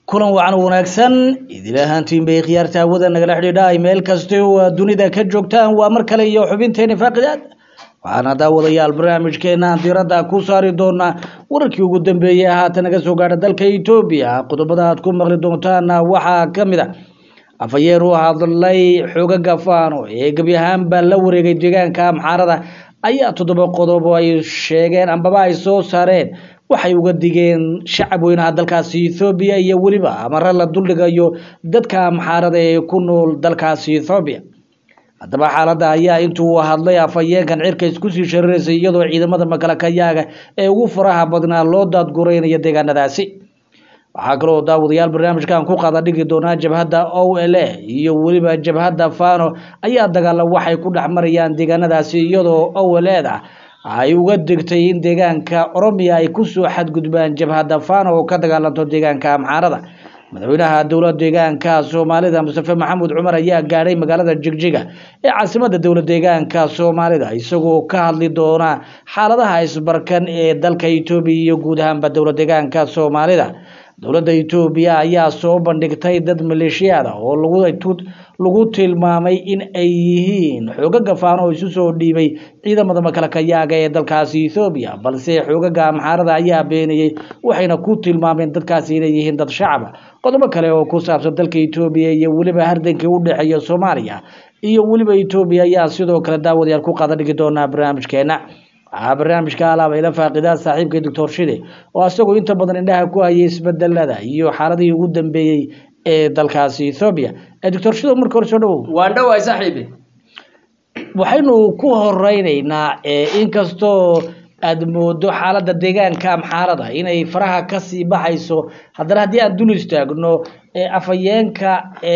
kulan wacan wanaagsan idil ahaantiin bay khiyaarta hawada nagala xidhiidha meel kasta oo aad dunida ka joogtaan waa mar kale iyo xubinteeni faaqidaad waxaana daawadayaal barnaamijkeena diiradda ku saari doonaa wararkii ugu dambeeyey haatan naga soo gaadha dalka etoobiya qodobada aad ku maqli doontaana waxaa ka mid a afhayeer u hadlay xoogaga faano ee gebi ahaanba la wareegay deegaanka amxaarada ayaa toddoba qodob oo ay sheegeen ambaba ay soo saareen waxay uga digeen shacab weynaha dalkaasi ethoobiya iyo weliba amare la duldhigayo dadka amxaarada ee ku nool dalkaasi ethoobiya haddaba xaaladda ayaa intuu hadlay afhayeenkan cirka isku sii shariraysay iyadoo ciidamada makalakayaaga ee ugu faraha badnaa loo daadguraynayo deegaanadaasi waxaa kaloo daawadayaal barnaamijkan ku qaada dhigi doonaa jabhadda o l a iyo weliba jabhadda fano ayaa dagaala waxay ku dhex marayaan deegaanadaasi iyadoo o l eda ay uga digtay in deegaanka oromiya ay kusoo xadgudbaan jabhadda fano oo ka dagaalanto deegaanka amxaarada madaxweynaha dowlad deegaanka soomaalida mustafe maxamuud cumar ayaa gaadhay magaalada jigjiga ee caasimada dowlad deegaanka soomaalida isagoo ka hadli doona xaaladaha isbarkan ee dalka etoobiya iyo guud ahaanba dowlad deegaanka soomaalida dowladda etoobiya ayaa soo bandhigtay dad maleeshiyaada oo lagu tilmaamay in ay yihiin xoogaga faano oo isu soo dhiibay ciidamada makalakayaaga ee dalkaasi ethoobiya balse xoogaga amxaarada ayaa beeniyey waxayna ku tilmaameen dadkaasi inay yihiin dad shacaba qodobo kale oo ku saabsan dalka etoobiya iyo weliba hardankii u dhexeeya soomaaliya iyo weliba etoobiya ayaa sidoo kale daawadayaal ku qaada dhigi doonaa barnaamijkeena waxaa barnaamijka alaaba ila faaqidaa saaxiibka doctor shide oo asagoo inta badan indhaha ku hayay isbedelada iyo xaaladihii ugu dambeeyey ee dalkaasi ethoobiya doctor shide marka hore soo dhawow waan dhowahay saaxiibi waxaynu ku horeyneynaa inkastoo aada moodo xaaladda deegaanka amxaarada inay faraha kasii baxayso haddana haddii aan dul istaagno afhayeenka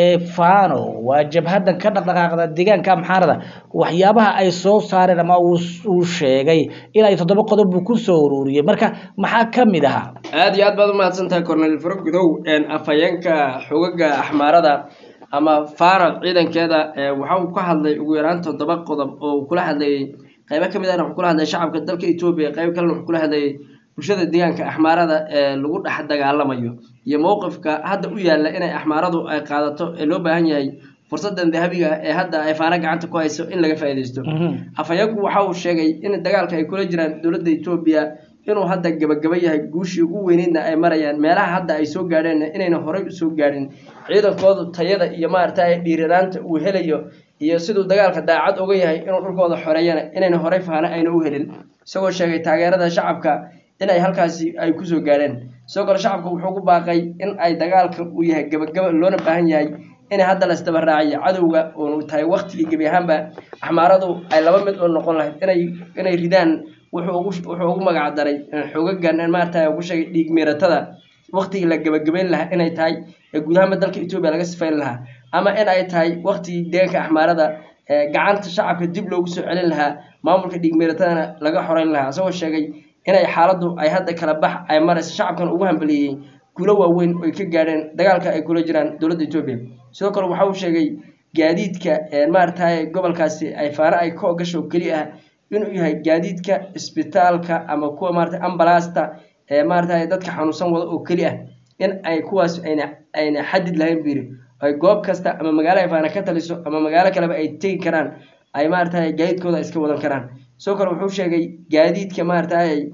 fano waa jabhadan ka dhaqdhaqaaqda deegaanka amxaarada waxyaabaha ay soo saareen ama uu sheegay inay toddoba qodob buu kusoo ururiyey marka maxaa kamid ahaa aada iyo aad baad umahadsan tahay cornel farogudow afhayeenka xogaga axmaarada ama fano ciidankeeda waxa uu ka hadlay ugu yaraan toddoba qodob oo uu kula hadlayay qaybo kamid ahna wuxuu kula hadlay shacabka dalka etoobiya qaybo kalena wuxuu kula hadlayay bulshada deegaanka axmaarada ee lagu dhex dagaalamayo iyo mowqifka hadda u yaalla inay axmaaradu ay qaadato ee loo baahan yahay fursadan dahabiga ee hadda ay faano gacanta ku hayso in laga faa'iidaysto afhayeenku waxa uu sheegay in dagaalka ay kula jiraan dowladda etoobiya inuu hadda gabagaba yahay guushii ugu weyneydna ay marayaan meelaha hadda ay soo gaadheen inayna horey usoo gaadhin ciidankoodu tayada iyo maaragtay dhiiranaanta uu helayo iyo siduu dagaalka daacad uga yahay inuu dhulkooda xoreeyana inayna horey faano ayna u helin isagoo sheegay taageerada shacabka in ay halkaasi ay kusoo gaadheen sidoo kale shacabka wuxuu ku baaqay in ay dagaalka uu yahay gabagaba loona baahan yahay in hadda la isdabaraaciyo cadowga uunu tahay waktigii gebi ahaanba axmaaradu ay laba mid oo noqon lahayd inay inay ridaan wuxuu ugu magac daray xoogagan maarata ugu sheegay dhiig miiratada waktigii la gabagabeyn lahaa inay tahay ee guud ahaanba dalka etoobiya laga sifayn lahaa ama in ay tahay waktigii deegaanka axmaarada gacanta shacabka dib loogu soo celin lahaa maamulka dhiig miiratadana laga xoreyn lahaa isagoo sheegay inay xaaladdu ay hadda kala bax ay marayso shacabkan ugu hambeliyey guulo waaweyn oy ka gaadheen dagaalka ay kula jiraan dowladda etoobiya sidoo kale waxa uu sheegay gaadiidka maaragtay gobolkaasi ay faano ay ka ogasho keli ah inuu yahay gaadiidka isbitaalka ama kuwa maarata ambalasta ee maaragtay dadka xanuunsan wada oo keli ah in ay kuwaas ayna ayna xadid lahayn buu yidhi ay goob kasta ama magaalo ay faana ka taliso ama magaalo kaleba ay tegi karaan ay maaragtay gaadiidkooda iska wadan karaan sidoo kale wuxuu sheegay gaadiidka maaragtay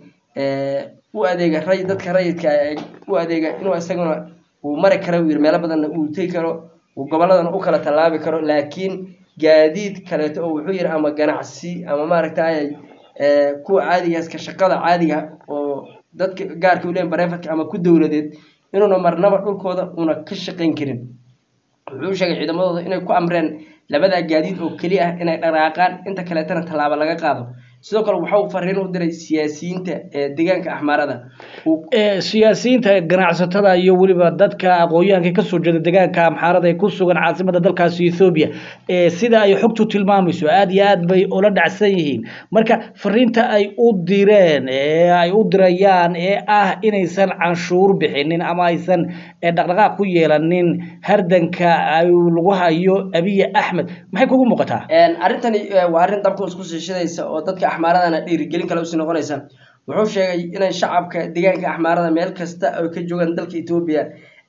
u adeega ray dadka rayidka u adeega inuu isaguna uu mari karo yiri meelo badanna uu tegi karo uu goboladana u kala tallaabi karo laakiin gaadiid kaleeto oo wuxuu yiri ama ganacsi ama maaragtay kuwa caadigaas ka shaqada caadiga oo dadka gaarka u leeyahay bareefadka ama ku dowladeed inuuna marnaba dhulkooda una ka shaqayn karin wuxuu sheegay ciidamadooda inay ku amreen labadaa gaadiid oo keli ah inay dhaqaaqaan inta kaleetana tallaabo laga qaado sidoo kale waxa uu fariin u diray siyaasiyiinta ee deegaanka axmaarada siyaasiyiinta ganacsatada iyo weliba dadka aqoon-yahanka kasoo jeeda deegaanka amxaarada ee ku sugan caasimada dalkaasi ethoobiya sida ay xogtu tilmaamayso aada iyo aad bay ula dhacsan yihiin marka fariinta ay u direen ee ay u dirayaan ee ah inaysan canshuur bixinin ama aysan dhaqdhaqaaq ku yeelanin hardanka ay lagu hayo abiye axmed maxay kugu muuqataa arrintani waa arrin dabka isku siishadaysa oo dadka axmaaradana dhiirigelin kale usii noqonaysa wuxuu sheegay inay shacabka deegaanka axmaarada meel kasta ay ka joogaan dalka etoobiya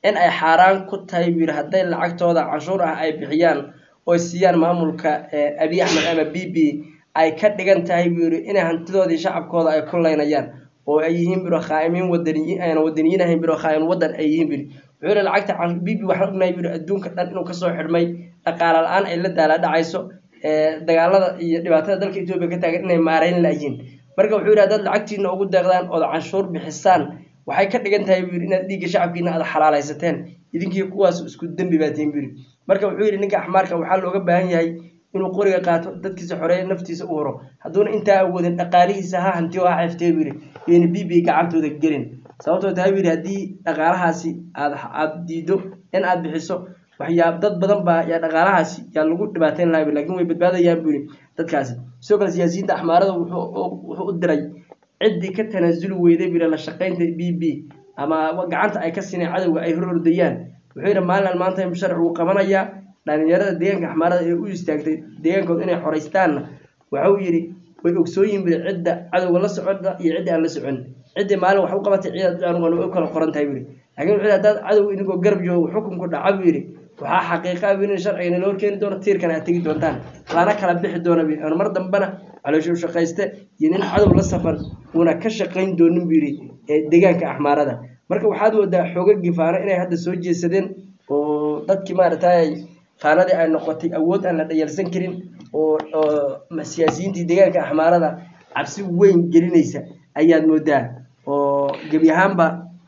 in ay xaaraan ku tahay buu yidhi hadday lacagtooda canshuur ah ay bixiyaan oo siiyaan maamulka abiy axmed ama b b ay ka dhigan tahay buu yidhi inay hantidoodii shacabkooda ay ku laynayaan oo ay yihiin biro khaa'imiin wadaniyiin ayna wadaniyiin ahayn biro khaa'im wadan ay yihiin biri wuxuu yidhi lacagta b b waxaan ognahay biri adduunka dhan inuu kasoo xidhmay dhaqaala la-aan ay la daala dhacayso dagaalada iyo dhibaatada dalka etoobiya ka taagan inay maareyn layihiin marka wuxuu yidhi haddaad lacagtiina ugu deeqdaan ood canshuur bixisaan waxay ka dhigan tahay buu yidhi inaad dhiigga shacabkiina aad xalaalaysateen idinkii kuwaas isku dembi baa tihin buu yidhi marka wuxuu yidhi ninka axmaarka waxaa looga baahan yahay inuu qoriga qaato dadkiisa xoreeya naftiisa u horo hadduuna intaa awoodin dhaqaalihiisa ha hantiyo ha xeeftee buu yidhi yayna b b gacantooda gelin sababtoo tahay buu yidhi haddii dhaqaalahaasi aad aad diido in aad bixiso waxyaab dad badan baa yaa dhaqaalahaasi yaa lagu dhibaateyn lahaa lakin way badbaadayaan buu yidhi dadkaasi sidoo kale siyaasiyiinta axmaarada wuxuu u diray ciddii ka tanaasuli weyday buu yidhi la shaqaynta b b ama gacanta ay ka sineen cadowga ay hor ordayaan wuxuu yidhi maalin maanta musharac wuu qabanayaa dhalinyarada deegaanka axmaarada ee u istaagtay deegaankooda inay xoraystaanna waxau yidhi way ogsooyin buri cidda cadowga la socda iyo cidda aan la socon ciddii maalin wax u qabatay ciidaad u kala qoran tahay buu yidhi lakin wuxuu yidhi haddaad cadow inigoo garab joogo xukunku dhaca buu yidhi waxaa xaqiiqa buu in sharciga loo keeni doono tiirkana aad tegi doontaan lana kala bixi doona buu yidhi mar dambana caloosha u shaqayste iyo nin cadow la safan uuna ka shaqayn doonin buu yidhi deegaanka axmaarada marka waxaad moodaa xoogagii faano inay hadda soo jeesadeen oo dadkii maaragtay faanadii ay noqotay awood aan la dhayalsan karin oo oo siyaasiyiintii deegaanka axmaarada cabsi weyn gelinaysa ayaad moodaa oo gebi ahaanba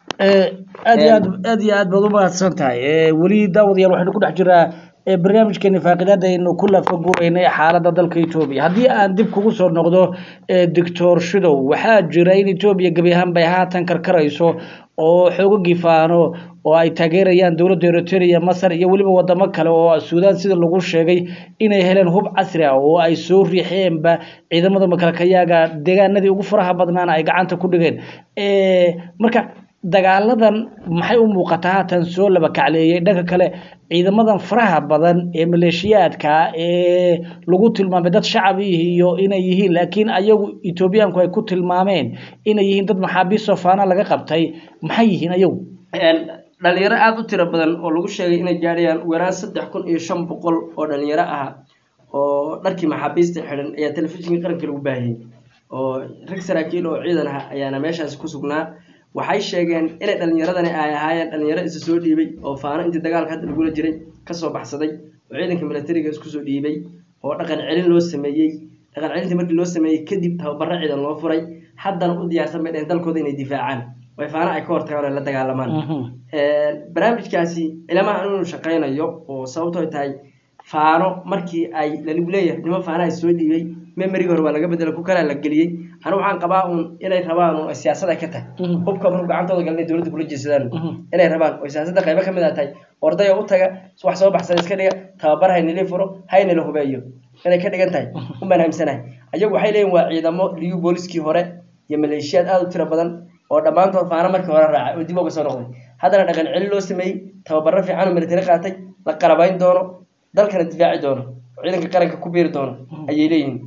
aad iyo aad aad iyo aad baad u mahadsan tahay weli daawadayaal waxaynu ku dhex jiraa barnaamijkeeni faaqidaada aynu ku lafagureynay xaaladda dalka etoobiya haddii aan dib kugu soo noqdo doctor shidow waxaa jira in etoobiya gebi ahaan bay haatan karkarayso oo xoogagii faano oo ay taageerayaan dowladda eritrea masar iyo weliba wadamo kale oo suudaan sida lagu sheegay inay heleen hub casri ah oo ay soo riixeenba ciidamada makalkayaaga deegaanadii ugu faraha badnaana ay gacanta ku dhigeen marka dagaaladan maxay u muuqataa haatan soo laba kacleeyay dhanka kale ciidamadan faraha badan ee maleeshiyaadka ee lagu tilmaamay dad shacab iyo inay yihiin laakiin ayagu etoobiyaanku ay ku tilmaameen inay yihiin dad maxaabiistoo faana laga qabtay maxay yihiin ayagu dhalinyaro aada u tiro badan oo lagu sheegay inay gaadhayaan weeraan saddex kun iyo shan boqol oo dhalinyaro ah oo dharkii maxaabiista xidhan ayaa telefishinka qaranka lagu baahiyey oo rag saraakiil oo ciidan ah ayaana meeshaasi ku sugnaa waxay sheegeen inay dhalinyaradani ay ahaayeen dhalinyaro isa soo dhiibay oo faano intii dagaalka hadda lagula jiray kasoo baxsaday oo ciidanka militariga isku soo dhiibay oo dhaqan celin loo sameeyey dhaqan celintii markii loo sameeyey kadib tababaro ciidan loo furay haddana u diyaarsan bay dheheen dalkooda inay difaacaan way faano ay ka hortagaan oo la dagaalamaan barnaamijkaasi ilamaha inuu shaqaynayo oo sababtoo tahay faano markii ay laligu leeyahay nimo faana ay soo dhiibay memoriga hore waa laga bedela ku kalaa la geliyey anigu waxaan qabaa uun inay rabaan un siyaasad ay ka tahay hubka marku gacantooda gal inay dowladda kula jeesadaan inay rabaan oo siyaasadda qaybo ka mid a tahay ordaya u taga wax soo baxsada iska dhiga tababar haynili furo haynila hubeeyo inay ka dhigan tahay unbaan hamsanahay ayagu waxay leeyihin waa ciidamo liyu booliskii hore iyo maleeshiyaad aada u tiro badan oo dhammaantood faano markii hore raacay oo dib uga soo noqday haddana dhaqan celin loo sameeyey tababaro fiican oo militari qaatay la qalabayn doono dalkana difaaci doono oo ciidanka qaranka ku biiri doono ayay leeyihiin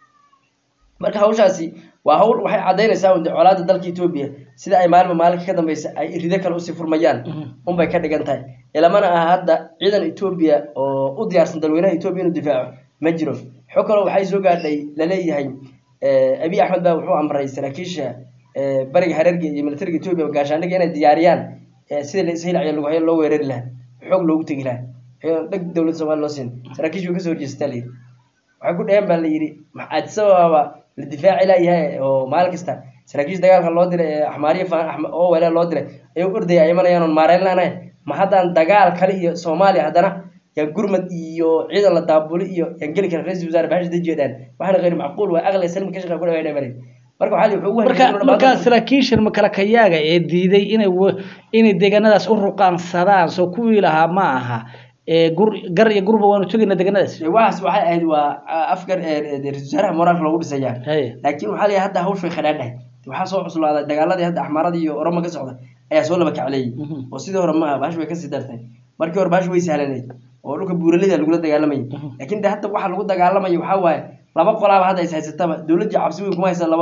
marka hawshaasi waa hawl waxay caddaynaysaa un colaada dalka etoobiya sida ay maalinba maalinka ka dambeysa ay rido kale usii furmayaan unbay ka dhigan tahay ilamana aha hadda ciidan etoobiya oo u diyaarsan dalweynaha etoobiya inuu difaaco ma jiro xog kaloo waxay soo gaadhay laleeyahay abiy axmed baa wuxuu amray saraakiisha bariga hareerga iyo militariga etoobiya gaashaandhiga inay diyaariyaan sida laishilacyo lagu hayo loo weerari lahaa xoog loogu tegi lahaa dheg dowladda somalia loo siin saraakiishu way kasoo horjeestaa layidhi waxay ku dheheen baa la yidhi adisababa la difaaci layahay oo maalin kasta saraakiisha dagaalka loo diray ee axmaariya oo weela loo diray ay u ordaya ay imanayaan oon maareyn laanahay ma haddaan dagaal kale iyo soomaaliya haddana yaa gurmad iyo ciidan la daabuli iyo yaan geli kara ra-isul wasaare baxasha dajeedaan waxaana hayr macquul waa aqli salmi ka shaqa ku dhawaynay maray marka waxaa wuxuu ugu marka markaa saraakiishan makalakayaaga ee diiday inay inay deegaanadaas u ruqaansadaan soo kuwii lahaa ma aha gur gar iyo gurba waanu tegayna deegaanadaas waxaas waxay ahayd waa afgar ra-isul wasaaraha moraalka loogu dhisayaa laakiin waxaa leeyahay hadda hawsh way khadhaadhahay waxaa soo cuslaaday dagaaladii hadda axmaarada iyo oroma ka socda ayaa soo laba kacleeyey oo sidii hore ma aha bahash way kasii dartay markii hore bahash way sahlanayd oo dhulka buuralida lagula dagaalamayay laakiin de hadda waxa lagu dagaalamaya waxaa waaye laba qolaaba hadda is haysataba dowladdii cabsi weyn kuma haysan labadooda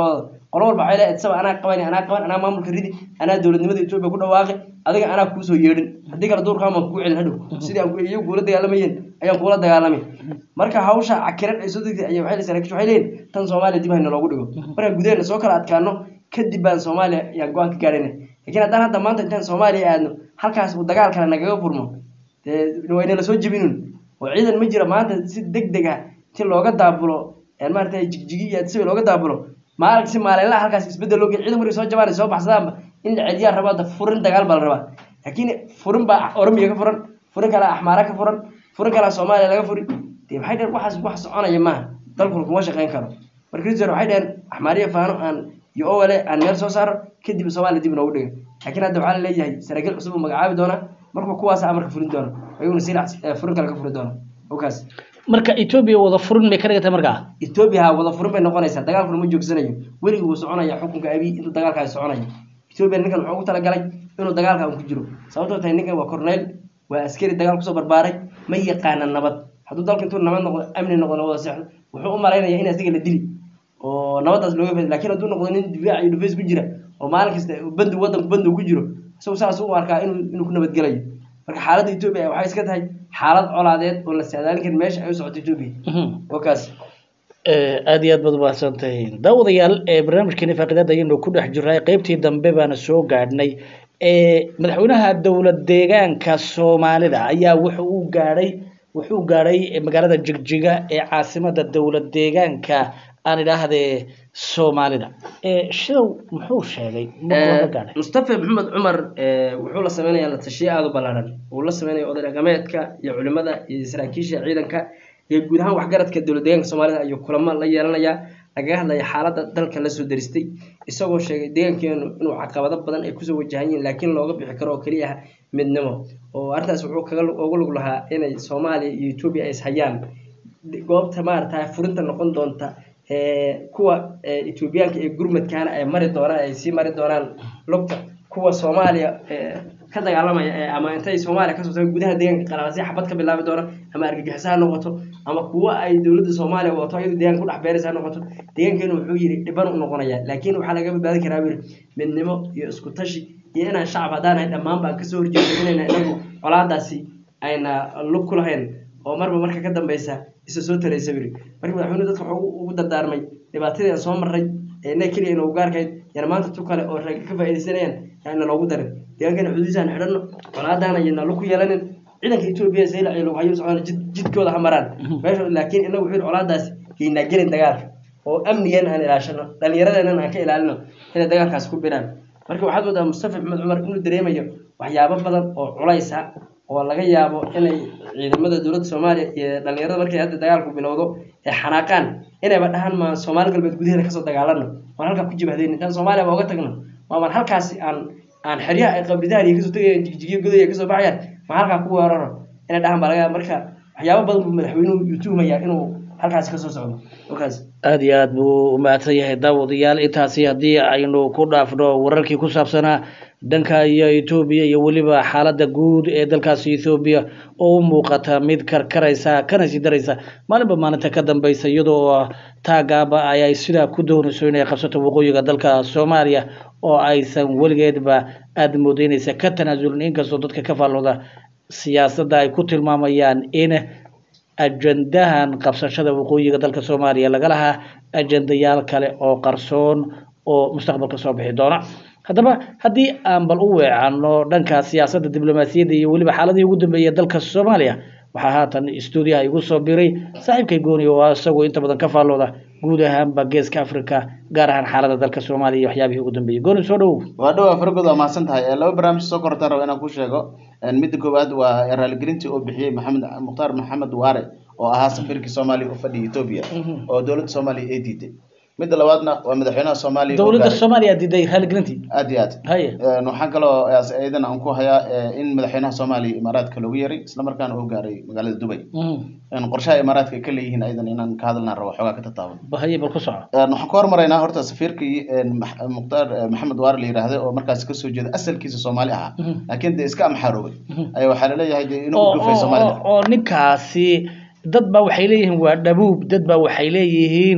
qolo walba waxay leedahay isaba anaa qaban anaa qaban anaa maamulka ridi anaa dowladnimada etoobiya ku dhawaaqi adiga anaa kuusoo yeedhin haddii kale duurkaan baan kugu celin hadhow sidii aan iyagu kuula dagaalamayeen ayaan kuula dagaalamay marka hawsha cakiran ay soo degtay ayaa waxay saraakiishu waxay leeyihin tan soomaaliya dib hayna loogu dhigo markaan gudaheena soo kala adkaano kadib baan soomaaliya yaan go-aan ka gaarayna laakiin haddaan hadda maanta intaan soomaaliya aadno halkaas uu dagaal kale nagaga furmo dee waynala soo jebinun oo ciidan ma jira maanta si deg deg ah si looga daabulo maarata jigjigi iyo si looga daabulo maalin si maalinlaha halkaas isbedel loo gel ciidan markay soo jabaan ay soo baxsadaanba in la celiyaa rabaa da furin dagaal baa la rabaa laakiin furin baa oromiya ka furan furin kale axmaara ka furan furin kale soomaaliya laga furi dee maxay dhaheen waxaas wax soconaya maaha dalkuna kuma shaqayn karo marka rizor waxay dhaheen axmaariya faano aan iyo owale aan meel soo saaro kadib soomaaliya dib noogu dhiga laakiin hadda waxaa la leeyahay saraakiil cusub uu magacaabi doonaa marka kuwaas amarka furin doono ayaguna si furin kale ka furi doono okaas marka etoobiya wada furin bay ka dhigantay markaa etoobiya ha wada furin bay noqonaysaa dagaalkuna ma joogsanayo weligii wuu soconaya xukunka abiy intuu dagaalkaasi soconaya etoobiya ninkan wuxuu ugu talagalay inuu dagaalkan ku jiro sababtoo tahay ninkan waa corneyl waa askari dagaal kusoo barbaaray ma yaqaana nabad hadduu dalka intuu nabad noqdo amni noqdo wada seexdo wuxuu u malaynaya in asiga la dili oo nabadaas looga faaday lakiin hadduu noqdo nin difaac iyo dhufays ku jira oo maalin kasta bandu wadanku bandu ku jiro isagu saas u arkaa inuu inuu ku nabadgelayo marka xaaladda etoobiya waxay iska tahay xaalad colaadeed oo la saadaalin karin meesha ay u socoto etoobiya oo kaas aada iyo aad baad umahadsan tahiin daawadayaal barnaamijkeeni faaqidaada ayaynu ku dhex jirnay qeybtii dambe baana soo gaadhnay madaxweynaha dowlad deegaanka soomaalida ayaa wuxuu u gaadhay wuxuu gaadhay magaalada jigjiga ee caasimada dowlad deegaanka aan idhaahdee soomaalida shidow muxuu sheegay gaadhay mustafa maxamed cumar wuxuu la sameynayaa la tashiye aada u ballaaran uu la sameynaya oday dhaqameedka iyo culimada iyo saraakiisha ciidanka iyo guud ahaan waxgaradka dowlad deegaanka soomaalida ayuu kulamo la yeelanayaa lagaga hadlaya xaaladda dalka lasoo daristay isagoo sheegay deegaankeenu inuu caqabado badan ay kusoo wajahan yihiin laakiin looga bixi karo oo keliya ah midnimo oo arrintaas wuxuu kaga uga lug lahaa inay soomaaliya iyo etoobiya ay ishayaan goobta maarata furinta noqon doonta kuwa etoobiyaanka ee gurmadkaana ay mari doonaan ay sii mari doonaan lugta kuwa soomaaliya ka dagaalamaya ama intay soomaaliya kasoo tagaan gudaha deegaanka qalaasi xabad ka bilaabi doona ama argagixis ha noqoto ama kuwa ay dowladda soomaaliya wato ayadu deegaanka kudhex beeraysa ha noqoto deegaankeenu wuxuu yidhi dhiban u noqonaya laakiin waxaa laga badbaadi karaa buu yidhi midnimo iyo isku tashi iyo inaan shacab haddaan ahay dhammaan baan kasoo horjeedo inayna inagu colaadaasi ayna lug ku lahayn oo marba marka ka dambeysa isa soo taraysa buu yidhi marka madaxweynuhu dadka wuxuu ugu dardaarmay dhibaatadii aan soo marray ee inay keliya ina ugaarkayd yana maanta tu kale oo rag ka faaidaysanayaan yaana loogu darin deegaankeena xuduudiisaan xidhanno colaadaan ayana lug ku yeelanin ciidanka etoobiya saylac iyo lughayo socona jid jidkooda ha maraan meesha laakiin inagu wuxuu yidhi colaadaas yaynaa gelin dagaalka oo amnigeena aan ilaashano dhallinyaradeenana aan ka ilaalino inay dagaalkaas ku biraan marka waxaad moodaa mustafa maxmed cumar inuu dareemayo waxyaabo badan oo culays ah oo laga yaabo inay ciidamada dowladda soomaaliya iyo dhallinyarada markay hadda dagaalku bilowdo ee xanaaqaan inayba dhahaan maan soomaali galbeed gudaheeda kasoo dagaalano waan halkaa ku jibahdayn intaan soomaaliya ba oga tagno maamaan halkaasi aan aan xeryaha ay qabridahan iyo kasoo tegayaan jigjigiyo goday ay kasoo baxayaan ma halkaa ku weeraro inay dhahaan baa laga yaaba marka waxyaabo badan buu madaxweynuhu yuu tuhmayaa inuu halkaasi kasoo socdo halkaas aada iyo aada buu umahadsan yahay daawadayaal intaasi haddii aynu ku dhaafno wararkii ku saabsanaa dhanka iyo etoobiya iyo weliba xaaladda guud ee dalkaasi ethoobiya oo u muuqata mid karkaraysa kana sii daraysa maalinba maalinta ka dambeysa iyadoo taagaaba ayay sidaa ku doonayso inay qabsato waqooyiga dalka soomaaliya oo aysan weligeedba aada moodeynaysa ka tanaasulin inkastoo dadka ka faallooda siyaasadda ay ku tilmaamayaan in ajandahan qabsashada waqooyiga dalka soomaaliya laga lahaa ajandayaal kale oo qarsoon oo mustaqbalka soo bixi doona haddaba haddii aan bal u weecano dhanka siyaasadda diblomaasiyadda iyo weliba xaaladii ugu dambeeyay dalka soomaaliya waxaa haatan stuudiyaha igu soo biray saaxiibkay gooni oo isagoo inta badan ka faallooda guud ahaanba geeska africa gaar ahaan xaaladda dalka soomaaliya iyo waxyaabihii ugu dambeeyey gooni soo dhowow waa dhowaa fargood waa mahadsan tahay laba barnaamij soo kortaan raba inaan ku sheego midda koowaad waa raaligelintii uu bixiyey maxamed mukhtaar maxamed waare oo ahaa safiirkii soomaaliya u fadhiya etoobiya oo dowladda soomaaliya ay diiday midda labaadna waa madaxweynaha soomaaliya oo dowladda gaaray- soomaaliya diiday raaligelintii aad iyo aad haye Een, waxaan kaloo iidan aan ku hayaa ee, in madaxweynaha soomaaliya imaaraadka loogu yeeray islamarkaana uu gaaray magaalada dubay Mhm. Een, qorshaha imaaraadka ay ka leeyihiin aydan inaan ka hadalnaan rabo xoogaa ka tataaban ba haye bal ku soco Een, waxaan ka hormaraynaa horta safiirkii een, Max- mukhtaar eh, maxamed waare la yidhaahday oo markaas kasoo jeeda asalkiisa soomaali ahaa Mhm. laakiin dee iska amxaaroobay Mhm. ayaa waxaa laleeyahay dee inuu oo u dhufay oo- soomaalida oo- oo ninkaasi dad baa waxay leeyihiin waa dhabuub dad baa waxay leeyihiin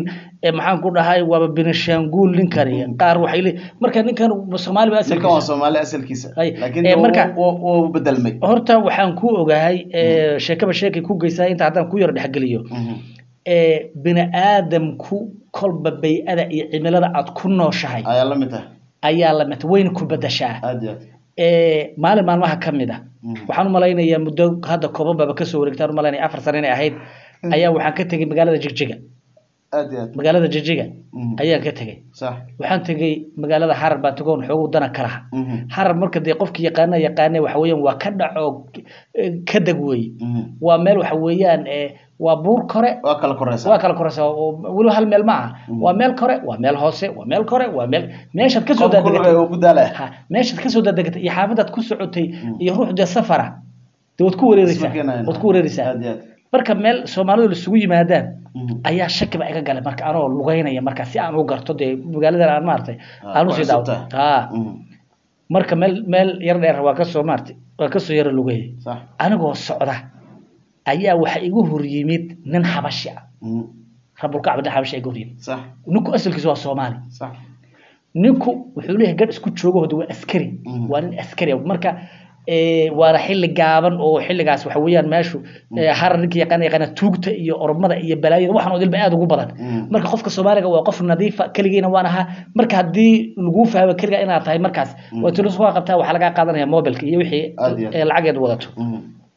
ee maxaan ku dhahay waaba binishaanguul ninkani qaar waxay le marka ninkan soomaali ba ninkan waa asalkiisa soomaali asalkiisa Ay, laakiin ee, wuu- marka- wuu wuu bedelmay horta waxaan ku ogahay ee, sheekaba sheekay ku geysaa inta haddaan ku yar dhexgeliyo Mhm. ee bini aadamku kolba bay-ada iyo cimilada aad ku nooshahay ayaa la mid tahay ayaa la mid wayna ku bedashaa aad iyo aad ee maalin maalmaha ka mid ah Mhm. waxaan u malaynayaa muddo hadda kooban baba kasoo wareegtaan u malaynaya afar sano inay ahayd ayaa waxaan ka tegey magaalada jigjiga aad iyo aad magaalada jigjiga Mhm. ayaan ka tegey sax waxaan tegey magaalada harar baan tagoon xoogu dana ka laha Mhm. harar marka dee qofki yaqaana yaqaane waxa weeyaan waa ka dhaco ka deg weeye Mhm. waa meel waxa weeyaan ee waa buur kore waa kala koreysa waa kala koreysa oo weliba hal meel ma aha waa meel kore waa meel hoose waa meel kore waa meel meeshaad kasoo qofka kulliga dadegatay uu ku daalaya ha meeshaad kasoo dadegatay iyo xaafadaad ku socotay iyo ruux dee safara dee waad ku wareereysaa Isma keenayaan. waad ku wareereysaa aad iyo aad marka meel soomaalidu laisugu yimaadaan Mhm. ayaa shaki ba iga galay marka anoo lugeynaya marka si aan u garto dee magaaladan aan maaragtay Ah, aan ku usii cusub daawo tahay. ha Mhm. marka meel meel yar dheer waa kasoo maaragtay waa kasoo yara lugeeyay sax anigoo socda ayaa waxa igu hor yimid nin xabashi ah Mhm. rabulkacba nin xabashi iga hor yimid sax ninku asalkiisa waa soomaali sax ninku wuxuu leeyahay gadh isku joogo hode waa askari Mhm. waa nin askari ah. marka ee, waana xilli gaaban oo xilligaas waxa weeyaan meeshu ee, harar ninka yaqaana yaqaana tuugta iyo ormada iyo balaayada waxaan oo dilba aad ugu badan Mhm. marka qofka soomaaliga waa qof nadiifa keligiina waan ahaa marka haddii laguu fahmo keliga inaad tahay markaas waa tulisuga qabtaa waxaa lagaa qaadanaya mobilka iyo wixii Aad iyo aad. ee lacageed wadato Mhm.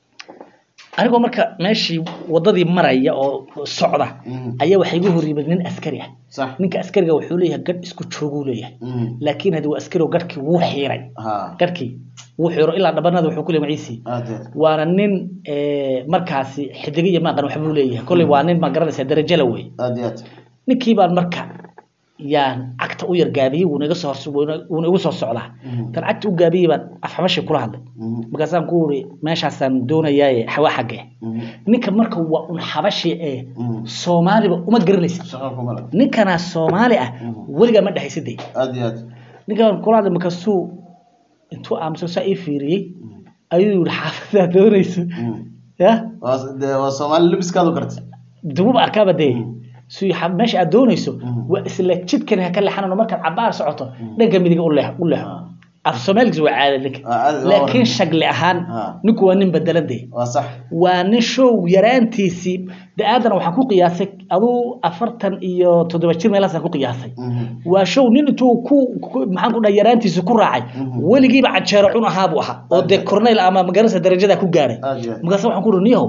anigoo marka meeshii wadadii maraya oo socda Mhm. ayaa waxaa igu hor yimid nin askari ah sax ninka askariga wuxuu leeyahay gadh isku jooguu leeyahay Mhm. laakiin haddii waa askari oo gadhkii wuu xiiray ha gadhkii wuu xiiro ilaa dhabanada wuxuu ku leeyahay maciisii aad iyo aad waana nin ee, markaasi xidigo iyo maaqan waxbuu leeyahay kolley waa nin ma garanaysaa darajo la wey aad iyo aad ninkii baan marka yaan cagta u yar gaabiyey wuuna iga soo hors wuuna wuuna igu soo socdaa Mhm. tan cagta u gaabiyey baan afxabashi kula hadlay Mhm. markaasaan ku uri meeshaasaan doonayaaye xawa xaggee Mhm. ninka marka waa un xabashi ee Mhm. soomaaliba uma garanaysa shaqo kuma leh ninkanaa soomaali ah weligaa ma dhehaysadee aad iyo aad ninkaan kula hadlay markaasuu intuu aamusan saa ii fiiriyey ayuu yihi xaafadaa doonayso Mhm. ya waa dee waa soomaali libiskaadu gartay dububa arkaaba dee suu yihi, "Xa- meesha aad doonayso Mhm. waa isla jidkan ha ka leexanano markaad cabaar socoto dhanka midiga u leex u leexo af soomaaligiis waa caada ninka Waa caadi, waa laakiin waran. shagli ahaan Ah. ninku waa nin bedelan dee waa sax waa nin show yaraantiisii da-aadana waxaan ku qiyaasay aduu afartan iyo toddoba jir meelaasaan ku qiyaasay Mhm. waa show nin intuu ku ku- maxaan ku dhaha yaraantiisa ku raacay Mhm. weligiiba canjeero cun ahaa buu ahaa oo dee corneyl ama magaranaysa darajada ku gaadhay aad iyo aad markaasa waxaan ku uhi niyahow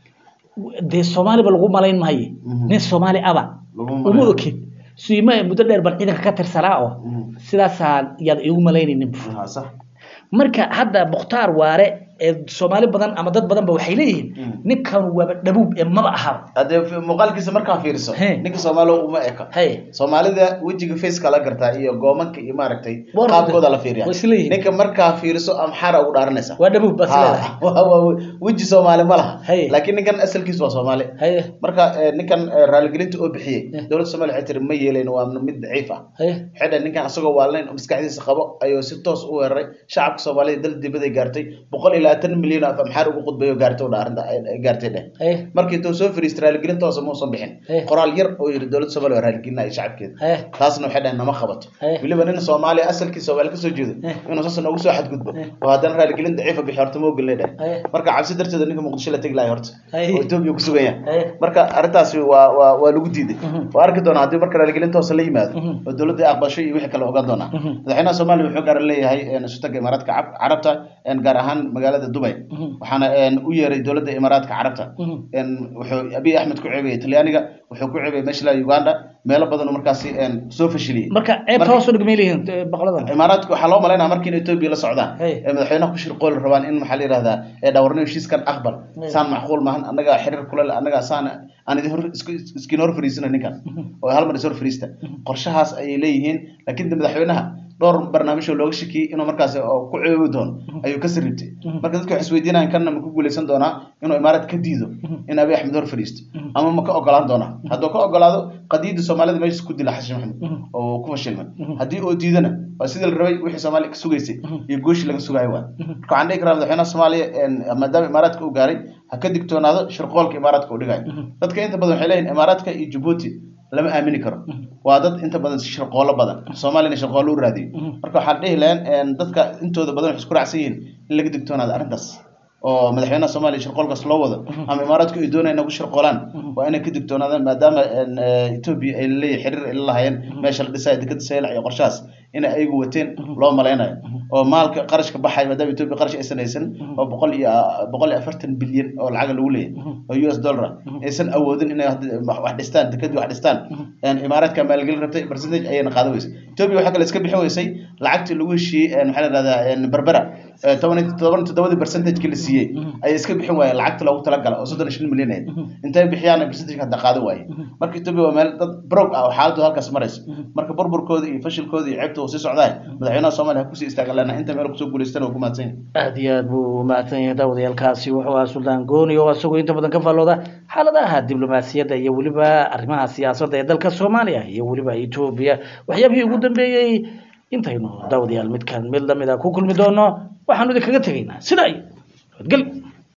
dee soomaaliba lagu malayn maaye Mhm. nin soomaali aba Laguma uma malayn. okid suyima muddo dheer baan ciidanka ka tirsanaa oo Mhm. sidaasaan yaad iigu malaynaynin bu waa sax marka hadda mukhtaar waare ee soomaali badan ama dad badan ba waxay leeyihiin Mm. ninkan waaba dhabuub ee maba ahaba haddee fi- muuqaalkiisa markaa fiiriso He. ninka soomaaliga uma eka hay soomaalida wejiga faceka la gartaa iyo goomanka iyo maaragtay War- qaabkooda la fiiriya way isleeyihiin. ninka markaa fiiriso amxara ugu dhaaranaysa waa dhabuub bas leedahay Ha, waa- waa- weji soomaali ma laha Hey. laakiin ninkan asalkiisu waa soomaali haye marka eh, ninkan eh, raaligelinta oo bixiyey Eh. dowladda soomaaliya waxay tiri ma yeelayn waa mid daciif ah haye waxay dhahay ninkan asagoo waalnayn oo maskaxdiisa qabo ayuu si toos u weeraray shacabka soomaalida dal dibaday gaartay boqol iyo labaatan milyan oo af amxaar ugu qudbayo gaartay u dhaarinta ay gaartay dheh haye markii intuu soo fariistay raaligelin toosa muusan bixin Eh. qoraal yar oo yidhi dowladda soomaaliya waa raaligelinaya shacabkeeda haye taasna waxay dhahen nama qabato Eh. weliba nin soomaaliya asalkii soomaali kasoo jeedo Eh. inuu saas noogu soo xadgudbo Eh. oo haddana raaligelin daciifa bixi horta ma ogolnay dheh Eh. marka cabsi darteeda ninka muqdisho la tegi lahay horta Eh. oo etoobiya ku sugan yahay Eh. marka arrintaasi waa waa waa lagu diiday Mhm. waa arki doonaa haddii marka raaligelin toosa la yimaado Mhm. oo dowladda ay aqbasho iyo wixii kale ogaan doonaa Mhm. madaxweynaha soomaaliya wuxuu gaar leeyahay een, sutaga imaaraadka Carab- carabta een, gaar ahaan magaalada dubay Mhm. waxaana een, u yeeray dowladda imaaraadka carabta Mhm. een, wuxuu abiy axmed ku ceebiyey talyaaniga wuxuu ku ceebiyey meesha la uganda meelo badan oo markaasi een, soo fashiliyey marka ceebta Marka- hoos u dhigmay leeyihiin eh, boqoladan imaaraadka waxaa loo malaynaya markii in etoobiya la socdaan Hey. ee madaxweynaha ku shirqooli rabaan in maxaa la yihahdaa ee dhawarniyo heshiiskan aqbal Hey. saan macquul maahan annagaa xiriir kule leh annagaa saan aan idin hor isku- iskin hor fariisina ninkan oo hal mar is hor fariista qorshahaas ayay leeyihiin laakiin de madaxweynaha dhowr barnaamij oo looga shakiyey inuu markaasi oo ku ceebi doono ayuu ka sarribtay marka dadka waxay isweydiinayaan kanna ma ku guuleysan doonaa inuu imaaraad ka diido in abiy axmed hor fadhiisto ama ma ka ogolaan doonaa hadduu ka ogolaado qadiyadda soomaalida meesha ku dila xasan maxamed oo ku fashilmay haddii oo diidana waa sidii la rabay wixii soomaaliya ka sugaysay iyo gooshii laga sugayo waa marka waxaan dhihi karaa madaxweynaha soomaaliya een, maadaama imaaraadka uu gaaray ha ka digtoonaado shirqoolka imaaraadka uu dhigayo dadka inta badan waxay leeyihin imaaraadka iyo jabuuti lama aamini karo waa dad inta badan shirqoolo badan soomaaliyana shirqoolo u raadiyo marka waxaan dhihi lahayn dadka intooda badan waxay isku raacsan yihiin in laga digtoonaado arrintaas oo madaxweynaha soomaaliya shirqoolkaas loo wado ama imaaraadku ay doonayaan nagu shirqoolaan waa inay ka digtoonaadaan maadaama etoobiya ay leeyahay xiriir ay la lahaayeen meesha la dhisayo dekada saylac iyo qorshahaas inay ayagu wateen loo malaynayo oo maalka qarashka baxay maadaama etoobiya qarash aysan haysan oo boqol iyo boqol iyo afartan bilyan oo lacaga lagu leeyahay oo u s dollar aysan awoodin inay wax dhistaan dekadii wax dhistaan imaaraadka maalgelin rabtay percentage ayayna qaadan weysay etoobiya waxaa kale iska bixin weysay lacagtii lagu heshiiyey maxaa la dhahdaa berbera toban toban toddobadii percentageki la siiyey ayay iska bixin waayeen lacagta loogu talagala oo soddon iyo shan milyan ahayd intay bixiyaan percentage hadda qaadan waaye marka etoobiya waa meel dad brog ah oo xaaladdu halkaas maraysa marka burburkooda iyo fashilkooda iyo ceebta uu sii socdaa madaxweynaha soomaaliya ha kusii istaagan lana inta meel kusoo guulaystana waa ku mahadsan yahay aad iyo aad buu mahadsan yahay daawadayaalkaasi wuxuu ahaa suldaan gooni oo isagoo inta badan ka faallooda xaaladaha diblomaasiyadda iyo weliba arrimaha siyaasadda ee dalka soomaaliya iyo weliba etoobiya waxyaabihii ugu dambeeyey intaynu daawadayaal midkan mid lamid a ku kulmi doono waxaanu idinkaga tegaynaa sidaa iyo nabadgelyo